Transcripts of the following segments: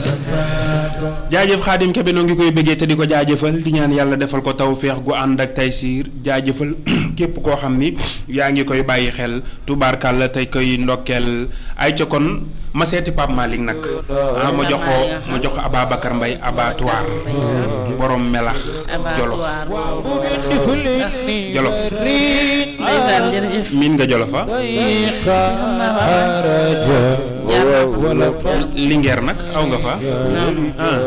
jaajëf xaadim kebe noo ngi koy bëggee te di ko jaajëfal di ñaan yàlla defal ko taw feex gu ànd ak taysiir jaajëfal képp koo xam ni yaa ngi koy bàyyi xel tubaarkàlla tey koy ndokkeel ay ca kon ma seeti Pape Malick nag ah ma jox ko ma jox ko Ababacar Mbaye abattoir borom melax jolof jolof ndeysaan jërëjëf miin nga jolofa xam naa waaw Linguère nag aw nga fa ah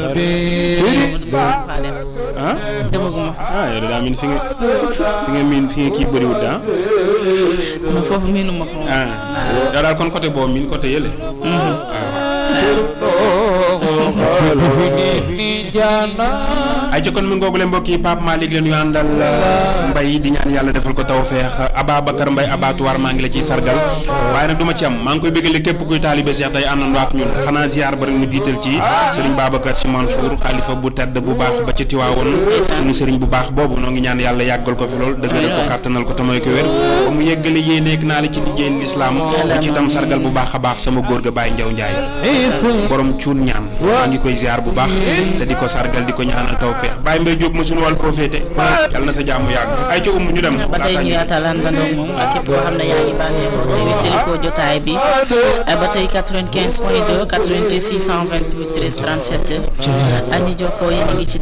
ah demaguma fa ah yow de daa miin fi nga fi nga miin fi nga kii bëriwut daa non foofu miinuma ko moom ah yow daal kon côté boobu miin côté yële ay ca kon mi ngoogule mbokk yi Pape Malick leen yu àndal mbay di ñaan yàlla defal ko tawfeex Ababacar Mbaye abattoir maa ngi la ciy sargal waaye nag du ma ci am maa ngi koy bëggale képp kuy taalibe Cheikh day àndandoo ak ñun xanaa ziar ba rek mu jiital ci Serigne Babacar Sy Mansour xalifa bu tedd bu baax ba ci Tiwaawoon suñu Serigne bu baax boobu noo ngi ñaan yàlla yàggal ko fi lool dëggal ko kàttanal ko te mooy ko wér ba mu yeggale yéeneeg naa la ci liggéey lislaam ba ci tam sargal bu baax a baax sama góor ga Baye Njaw Njaay borom cuun ñaan maa ngi koy ziar bu baax te di ko sargal di ko ñaanal tawfeex Baye Mbaye Diop ma suñu wàll foo féete yàlla na sa jàmm yàgg ay ca umm ñu dem ba tey ñu yaatal àndandoo moom ak képp koo xam ne yaa ngi bànneexoo te wéttali ko jotaay bi ba tey 95 point 2 88 628 13 37 ani jokkoo yéen a ngi ci